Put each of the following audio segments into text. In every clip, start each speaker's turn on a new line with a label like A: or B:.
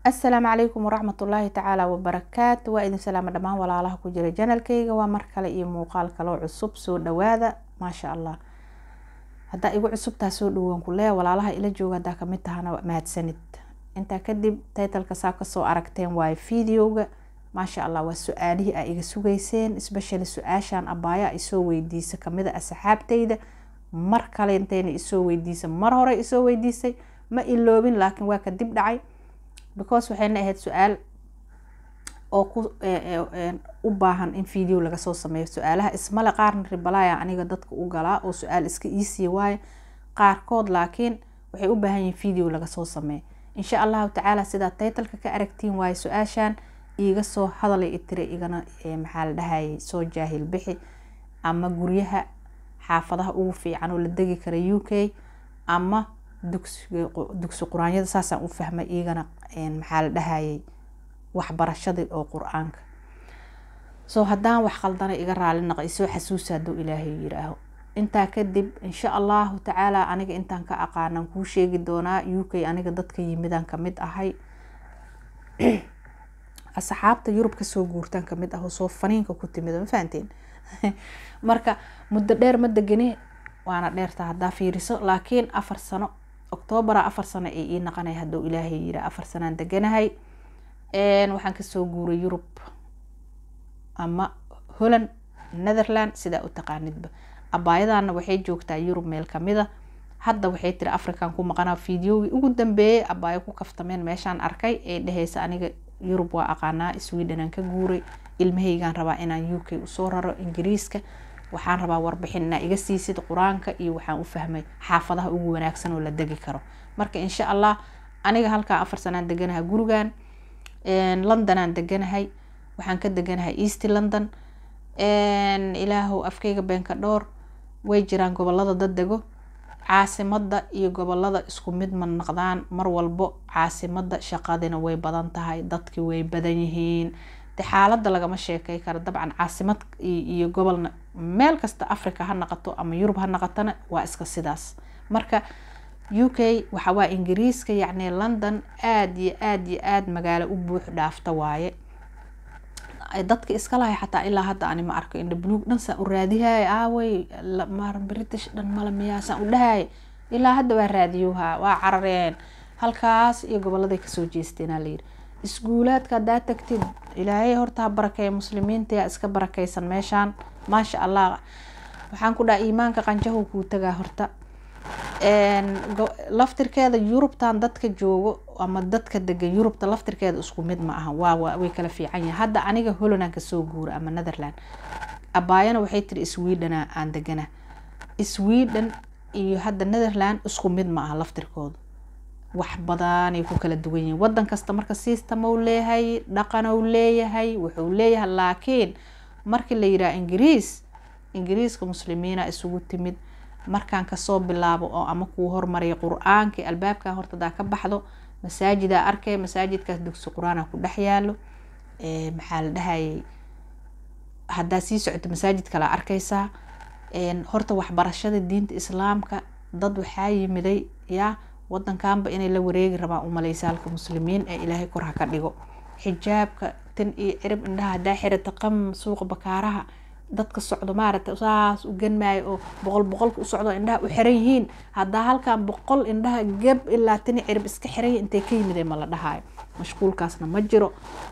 A: assalaamu calaykum waraxmatullaahi tacaala wabarakaatu waa idin salaama dhammaan walaalaha ku jira janalkeyga waa mar kale iyo muuqaal kaloo cusub soo dhawaada maasha allah haddaa igu cusubtaa soo dhawaan ku leeya walaalaha ila jooga haddaa kamid tahana mahadsanid intaa kadib taytalka saa kasoo aragteen waayo videoga maasha allah waa su-aalihii aa iga sugeyseen especially su-aashan abaaya isoo weydiisa kamida asxaabteyda mar kale intayna isoo weydiisa mar hore isoo weydiisay ma iloobin laakiin waa kadib dhacay because waxayna ahayd su-aal oo ku u baahan in video laga soo sameeyo su-aalaha ismale qaarna ribalaya aniga dadka u galaa oo su-aal iska iisii waayo qaarkood laakiin waxay u baahan yihin video laga soo sameeyo insha allahu tacaala sidaa taytalka ka aragtiin waayo su-aashan iiga soo hadalay itire igana maxaa la dhahayay soo jaahil bixi ama guryaha xaafadaha ugu fiican oo la degi kara u k ama dugsi quraanyada saasaan u fahmay iigana maxaa la dhahayay waxbarashadii oo qur-aanka soo haddaan wax qaldana iga raali naqa isoo xasuusa hadduu ilaahay yiraaho intaa kadib insha allahu tacaala aniga intaan ka aqaanan kuu sheegi doonaa u k aniga dadka yimidaan kamid ahay asxaabta yurub kasoo guurtaan kamid ah oo soo faniinka ku timid ma fahanteen marka muddo dheer ma degani waana dheerta haddaa fiiriso laakiin afar sano octoobera afar sano ay ii naqanay hadduu ilaahay yira afar sanaan deganahay waxaan kasoo guuray yurub ama holland netherland sidaa u taqaanidba abaayadana waxay joogtaa yurub meel kamida hadda waxay tiri african ku maqanaa videogii ugu dambeeyay abaayo ku kaftameen meeshaan arkay ee dheheysa aniga yurub waa aqaanaa sweden ka guuray ilmahaygaan rabaa inaan u k usoo raro ingiriiska waxaan rabaa warbixin inaa iga siisid qur-aanka iyo waxaan u fahmay xaafadaha ugu wanaagsan oo la degi karo marka insha allah aniga halkaa afar sanaan deganahay gurigan londonaan deganahay waxaan ka deganahay east london ilaahow afkeyga beenka dhowr way jiraan gobolada dad dego caasimada iyo gobolada isku mid ma naqdaan mar walbo caasimada shaqadina way badan tahay dadki way badan yihiin de xaalada lagama sheekey karo dabcan caasimad iyo gobolna meel kasta africa ha naqato ama yurub ha naqatona waa iska sidaas marka u k waxawaa ingiriiska yacni london aada iyo aada iyo aada magaalo u buux dhaafta waaye dadka iska lahay xataa ilaa hadda ani ma arko indha buluug dhan saan u raadihay aawey mar british dhan mala miyaa saan u dhahay ilaa hadda waa raadiyowha waa carareen halkaas iyo goboladay kasoo jeesteenaa layiri iskuulaadka haddaa tagtid ilaahay horta ha barakeeya muslimiinta iska barakeysan meeshaan maasha allah waxaan ku dhaha iimaanka qanjahu kuu tagaa horta laftirkeeda yurubtan dadka joogo ama dadka degan yurubta laftirkeeda isku mid ma aha waa way kala fiican yahay hadda aniga holland kasoo guura ama netherland abaayana waxay tiri sweden aan degana sweden iyo hadda netherland isku mid ma aha laftirkooda wax badanay ku kala duwan yihiin wadan kasta marka system ou leeyahay dhaqan ou leeyahay wuxuu leeyahay laakiin markii la yiraha ingiriis ingiriiska muslimiina isugu timid markaan kasoo bilaabo oo ama kuu hormariya qur-aankii albaabkan horta hadaa ka baxdo masaajidaa arkay masaajidkaas dugsi qur-aana ku dhex yaalo maxaa la dhahayay haddaa sii socoto masaajid kala arkeysaa horta waxbarashada diinta islaamka dad waxaa yimiday yaa wadankanba inay la wareegi rabaan umaleysa halka muslimiin ee ilaahay kor ha ka dhigo xijaabka tan iyo cirib indhaha hadaa xirata qam suuqa bakaaraha dadka socdo maaragta saas u ganmaayo oo boqol boqolka u socdo indhaha u xiran yihiin haddaa halkan boqol indhaha gab ilaa tani cirib iska xiranya intay ka yimid ma la dhahaayo mashquulkaasna ma jiro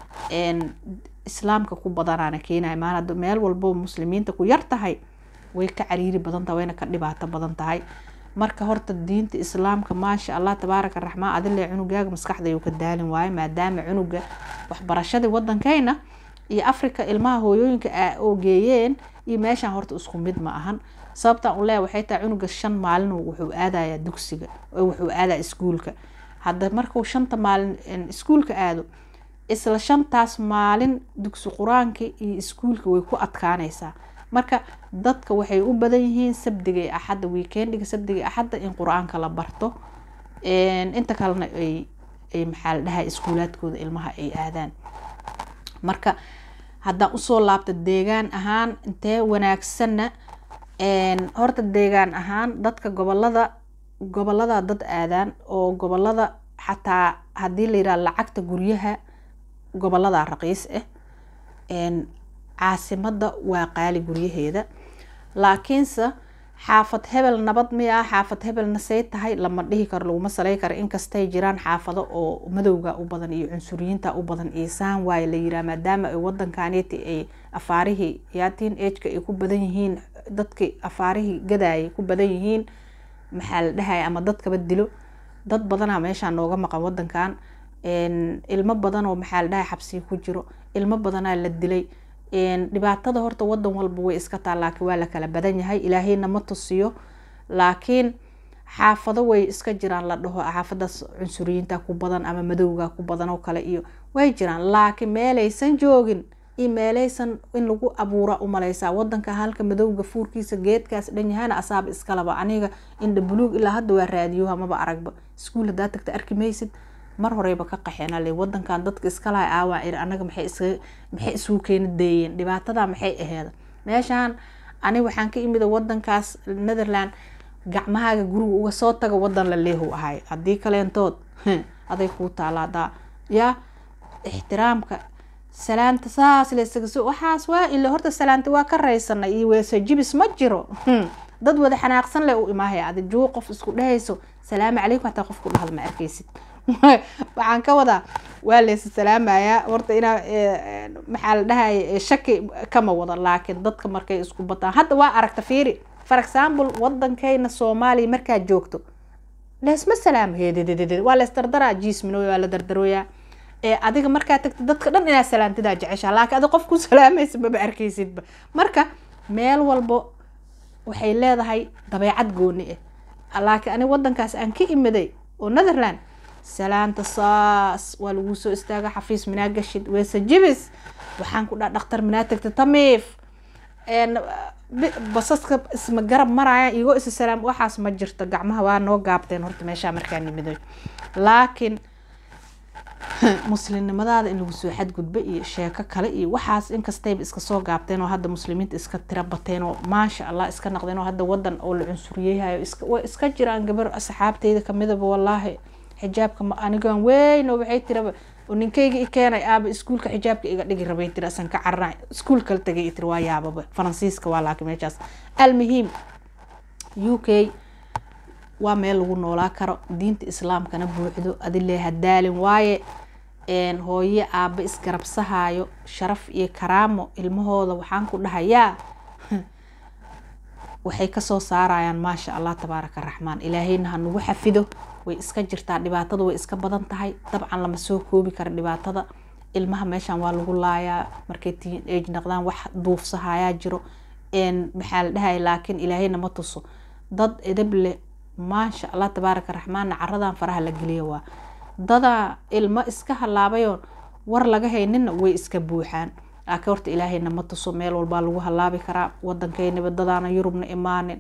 A: islaamka ku badanaana keenaya maal meel walbo muslimiinta ku yar tahay way ka cariiri badan tahay wayna ka dhibaato badan tahay marka horta diinta islaamka maasha allah tabaaraka raxmaan adile cunugaaga maskaxdayuu ka daalin waayo maadaama cunuga waxbarashadii wadankeyna iyo africa ilmaha hooyooyinka oo geeyeen iyo meeshaan horta isku mid ma ahan sababtaan u leeya waxay tahay cunuga shan maalin wuxuu aadayaa dugsiga wuxuu aadaa iskuulka hadda markuu shanta maalin iskuulka aado isla shantaas maalin dugsi qur-aanka iyo iskuulka way ku adkaaneysaa marka dadka waxay u badan yihiin sabdiga iyo axadda weekendiga sabdiga iyo axadda in qur-aanka la barto inta kalena ay maxaa la dhahay iskuulaadkooda ilmaha ay aadaan marka haddaan usoo laabto deegaan ahaan intee wanaagsanna horta deegaan ahaan dadka gobolada gobolada dad aadaan oo gobolada xataa haddii la yidhaha lacagta guryaha gobolada raqiis ah caasimada waa qaali guryaheeda laakiinse xaafad hebel nabad miya xaafad hebelna say tahay lama dhihi karo laguma saley karo inkastay jiraan xaafado oo madowga u badan iyo cunsuriyiinta u badan iisaan waaye la yiraa maadaama ay wadankaaneti ay afaarihii yaatiin ejka ay ku badan yihiin dadki afaarihii gadaayay ku badan yihiin maxaa la dhahaya ama dadkaba dilo dad badanaa meeshaa nooga maqan wadankan ilmo badan oo maxaa la dhahay xabsiga ku jiro ilmo badanaa la dilay dhibaatada horta wadan walba way iska taa laakiin waa la kala badan yahay ilaahayna ma tusiyo laakiin xaafado way iska jiraan la dhaho xaafadaas cunsuriyiinta ku badan ama madowga ku badan oo kale iyo way jiraan laakiin meelaysan joogin iyo meelaysan in lagu abuura umaleysaa wadanka halka madowga fuurkiisa geedkaas dhan yahayna asaaba iskalaba aniga indha buluug ilaa hadda waa raadiyo hamaba aragba iskuul hadaa tagta arki maysid mar horeyba ka qaxeena le wadankan dadka iskalaha aawaa iri anaga maxay is maxay isugu keeni deeyeen dhibaatada maxay aheeda meeshaan ani waxaan ka imida wadankaas netherland gacmahaaga guriga uga soo taga wadan la leehu ahay haddii kaleentood aday kuu taalaadaa yaa ixtiraamka salaanta saas leesagaso waxaas waa ila horta salaanta waa ka raysanay iyo weese jibis ma jiro dad wada xanaaqsan le u imaahaya adi juu qof isku dhehayso salaamu calaykum hataa qofku dhahda ma arkaysid waxaan ka wadaa waa leesa salaamayaa horta inaa maxaa la dhahaya shaki kama wada laakiin dadka markay isku bataan hadda waa aragta fiiri for example wadankeyna soomaaliya markaad joogto leesma salaamo heedededed waa lees dardaraa jiisminooya waa la dardarooyaa ee adiga markaa tagta dadka dhan inaa salaantidaa jeceshaa laakiin adi qof ku salaamaysa maba arkaysidba marka meel walbo waxay leedahay dabeecad gooni ah laakiin ani wadankaas aan ka imiday oo netherland salaanta saas waa lagu soo istaaga xafiis minaa gashid weese jibis waxaan ku dhaa dhaktar minaa tagta tamiif basaska isma garab maraya igoo isa salaam waxaas ma jirto gacmaha waa noo gaabteen horta meeshaa markaa nimidoy laakiin muslimnimadaada in lagu soo xadgudba iyo sheeko kale iyo waxaas inkastayba iska soo gaabteen oo hadda muslimiinta iska tira bateen oo maasha allah iska naqdeen oo hadda wadan oo la cunsuriyeyhayo way iska jiraan gabar asxaabteyda kamidaba wallaahi xijaabka anigaan weyn oo waxay tiraba oo ninkayga i keenay aaba iskuulka xijaabka iga dhigi rabay tiri asan ka carara iskuul kala tagay tiri waa yaababa faransiiska waa laakiin meeshaas almuhiim u k waa meel lagu noolaa karo diinta islaamkana buuxdo adile hadaalin waaye hooye aaba isgarabsahayo sharaf iyo karaamo ilmahooda waxaan ku dhahayaa waxay kasoo saarayaan maasha allah tabaaraka raxmaan ilaahayna ha nagu xafido way iska jirtaa dhibaatada way iska badan tahay dabcan lama soo koobi kara dhibaatada ilmaha meeshan waa lagu laayaa markay tiin age naqdaan wax duufsahayaa jiro maxaa la dhahaya laakiin ilaahayna ma tuso dad edab leh maasha allah tabaaraka raxmaanna caradan faraha la geliya waa dadaa ilmo iska halaabayoon war laga haynina way iska buuxaan laakiin horta ilaahayna ma tuso meel walbaa lagu halaabi karaa wadankeynaba dadaana yurubna imaanin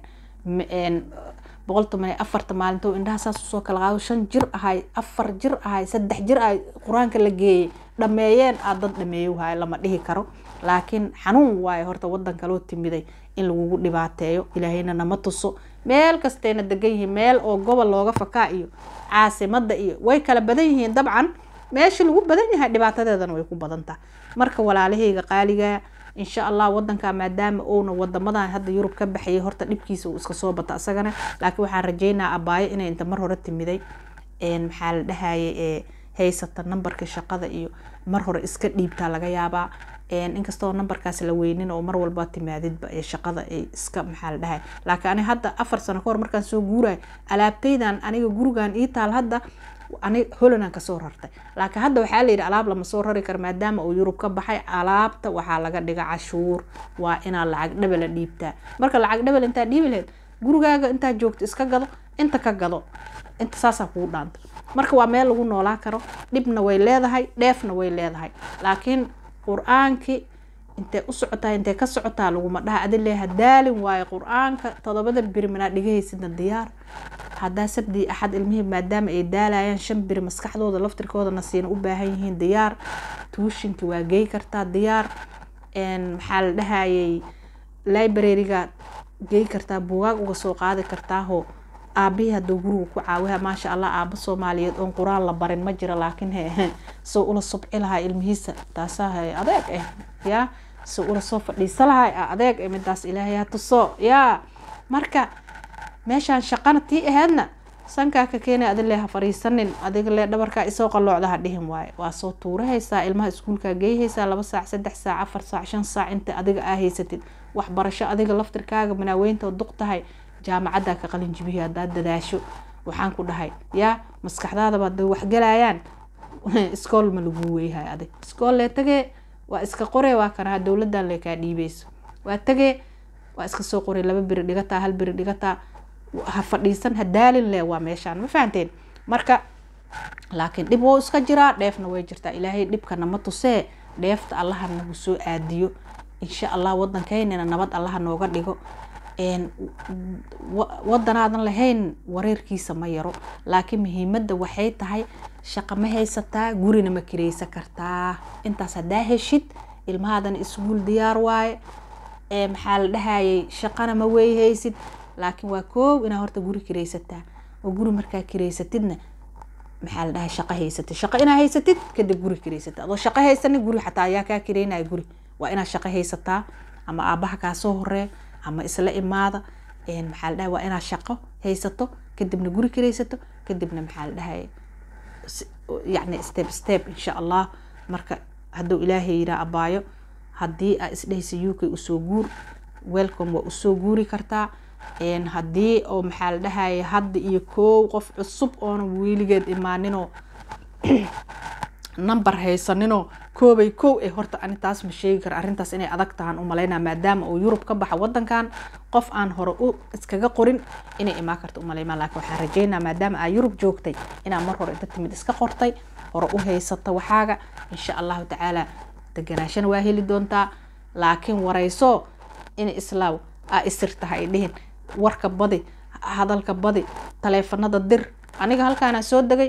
A: boqol toban iyo afarta maalinto indhaha saas usoo kala qaado shan jir ahay afar jir ahay saddex jir ahay qur-aanka la geeyey dhameeyeen aa dad dhameeyo wahay lama dhihi karo laakiin xanuun waaye horta wadan kaloo timiday in lagugu dhibaateeyo ilaahayna nama tuso meel kastayna degan yihiin meel oo gobol looga fakaa iyo caasimada iyo way kala badan yihiin dabcan meesha lagu badan yahay dhibaatadeedana way ku badan tahay marka walaalahayga qaaliga insha allah wadanka maadaama uuna wadamadan hadda yurub ka baxayay horta dhibkiisa uu iska soo bata isagana laakiin waxaan rajeynaa abaayo inay inta mar hore timiday maxaa la dhahayay haysata nambarka shaqada iyo mar hore iska dhiibtaa laga yaabaa inkastoo nambarkaas la weynin oo mar walba timaadidba ee shaqada ay iska maxaa la dhahay laakiin ani hadda afar sano kahor markaan soo guurayo alaabtaydan aniga gurigan ii taal hadda ani holanaan kasoo rartay laakiin hadda waxaa layidhi alaab lama soo rari karo maadaama uu yurub ka baxay alaabta waxaa laga dhiga cashuur waa inaa lacag dhabala dhiibtaa marka lacag dhabal intaa dhiibi lahayd gurigaaga intaa joogto iska gado inta ka gado inta saasaa kugu dhaanta marka waa meel lagu noolaa karo dhibna way leedahay dheefna way leedahay laakiin qur-aankii intee u socotaa intee ka socotaa laguma dhaha adile hadaalin waayo qur-aanka todobada biri manaa dhigahaysidna diyaar haddaa sabdii axad ilmihii maadaama ay daalayaan shan biri maskaxdooda laftirkoodana siina u baahan yihiin diyaar tuushinki waa gey kartaa diyaar maxaa la dhahayay library-ga gey kartaa buugaag uga soo qaadi kartaaho aabihii hadduu guriga ku caawiha maasha allah aabo soomaaliyeed oon qur-aan la barin ma jiro laakiin he soo ula subci lahaa ilmihiisa taasaa hay adeeg ah yaa soo ula soo fadhiisa lahaa adeeg ah midaas ilaahay ha tuso yaa marka meeshaan shaqana tii aheedna sankaa ka keenay adi lee ha fariisanin adiga lee dhabarkaa isoo qaloocda ha dhihin waaye waa soo tuurahaysaa ilmaha iskuulkaa geeyhaysaa laba saac saddex saac afar saac shan saac inta adiga aa haysatid waxbarasho adiga laftirkaaga manaaweynta duq tahay jaamacaddaa ka qalin jibihi haddaad dadaasho waxaan ku dhahay yaa maskaxdaadaba haday waxgalayaan iskool ma lagu weyhay adig iskool lee tagee waa iska qoree waa kanaha dowladan lee kaa dhiibeyso waa tagee waa iska soo qoray laba beri dhigataa hal beri dhigataa ha fadhiisan ha daalin leh waa meeshaan ma fahanteen marka laakiin dhib wou iska jiraa dheefna way jirtaa ilaahay dhibkana ma tusee dheefta allaha nagu soo aadiyo insha allah wadankeynina nabad allaha nooga dhigo wadanaadan lahayn wareerkiisa ma yaro laakiin muhiimada waxay tahay shaqa ma haysataa gurina ma kireysan kartaa intaas hadaa heshid ilmahaadan isguul diyaar waaye maxaa la dhahayay shaqana ma weyhaysid laakiin waa koow inaa horta guri kireysataa oo guri markaa kireysatidna maxaa la dhahay shaqo haysatid shaqo inaa haysatid kadib guri kireysatid adoo shaqo haysanin guri xataa ayaa kaa kireynaya guri waa inaad shaqo haysataa ama aabaha kaa soo horeeyo ama isla imaada maxaa la dhahay waa inaad shaqo haysato kadibna guri kireysato kadibna maxaa la dhahay yacni step step insha allah marka hadduu ilaahay yiraa abaayo haddii aa isdhehaysa u k usoo guur welcome waa usoo guuri kartaa haddii oo maxaa la dhahaya hadda iyo koow qof cusub oona weligeed imaaninoo number haysaninoo koobay kow ee horta ani taas ma sheegi kara arrintaas inay adag tahaan umalaynaa maadaama uu yurub ka baxa wadankan qof aan hore u iskaga qorin inay imaan karta umaleymaa laakiin waxaan rajeynaa maadaama aa yurub joogtay inaa mar hore inta timid iska qortay hore u haysata waxaaga insha allahu tacaala deganaashana waa heli doontaa laakiin wareyso in islaaw aa isir tahay dhihin warka badi hadalka badi taleefanada dir aniga halkaana soo degay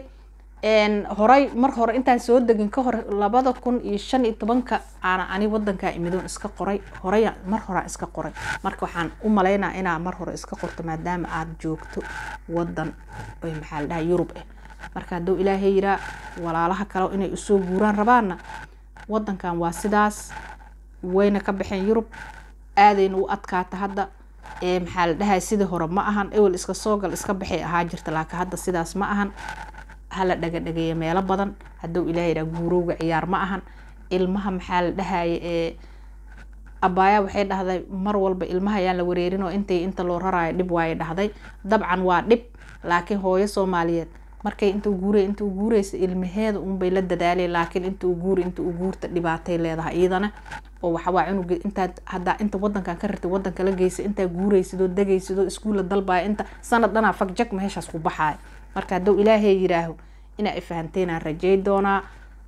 A: horay mar hore intaan soo degin ka hor labada kun iyo shan iyo tobanka aana ani wadankaa imidoon iska qoray horay mar horaa iska qoray marka waxaan u malaynaa inaa mar hore iska qorto maadaama aada joogto wadan maxaa la dhaha yurub ah marka hadduu ilaahay yiraa walaalaha kale inay usoo guuraan rabaanna wadankan waa sidaas wayna ka baxeen yurub aadayna u adkaata hadda maxaa la dhahay sidii hore ma ahan ewel iska soogal iska baxay ahaa jirta laakiin hadda sidaas ma ahan hala dhagadhageeya meelo badan hadduu ilaah yiraa guurowga ciyaar ma ahan ilmaha maxaa la dhahaya ee abaaya waxay dhahday mar walba ilmaha ayaan la wareerin oo intay inta loo raraayo dhib waaye dhahday dabcan waa dhib laakiin hooyo soomaaliyeed markay inta guuray inta u guureysa ilmaheeda unbay la dadaalay laakiin inta u guuri inta u guurta dhibaatay leedahay iyadana oo waxawaa cunuga intaad hadaa inta wadankan ka rirtay wadanka la geysa intaa guureysidoo degaysidoo iskuulla dalbaya inta sanad dhanaa fagjag meeshaas ku baxaaya marka hadduu ilaahay yiraaho inaa ifahanteynaan rajay doonaa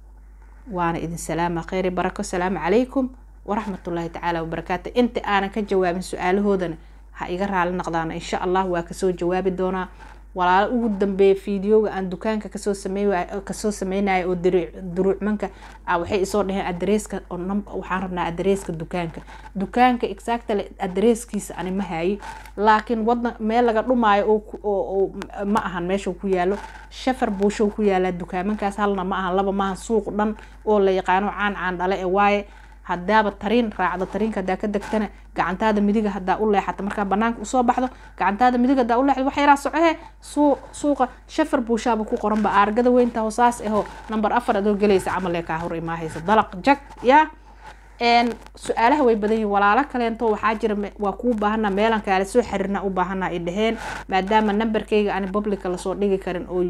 A: waana idin salaama kheyri barako asalaamu calaykum waraxmatullaahi tacaala wabarakaatu inta aanan ka jawaabin su-aalahoodana ha iga raali noqdaana insha allah waa kasoo jawaabi doonaa walaalo ugu dambeeya fideoga aan dukaanka kasoo samey kasoo sameynaya oo duruucmanka waxay isoo dhaheen adreeska waxaan rabnaa adreeska dukaanka dukaanka exactly adreeskiisa ani ma hayi laakiin wadan meel laga dhumaayo oo ma ahan meesha ku yaalo shafar buushow ku yaalaa dukaamankaas halna ma ahan laba maahan suuq dhan oo la yaqaano caan caan dhale ee waaye hadaaba tariin raacdo tariinka hadaa ka degtana gacantaada midiga hadaa u leexata markaa banaanka usoo baxdo gacantaada midig hadaa uleexdo waxa yaraa socohe suuqa shafar buushaaba ku qoranba aargada weynta hoosaas aho number afar adoo gelaysa camalee kaa hor imaahaysa dalaq jag ya su-aalaha way badan yihin walaalo kaleento waxaa jira waa kuu baahana meelan kaala soo xiriirna u baahana ay dhaheen maadaama numberkayga ani publica lasoo dhigi karin oo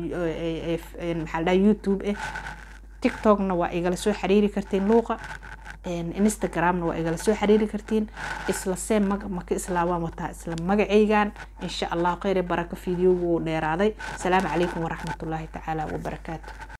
A: maxaa ladhaha youtube ah tiktokna waa igala soo xiriiri kartiin luuqa instagramna waa igala soo xiriiri kartiin isla see maka islaawaan wataa isla magacaygan insha allah kheyr barako videogu uu dheeraaday asalaamu calaykum waraxmatullaahi tacaala wabarakaatu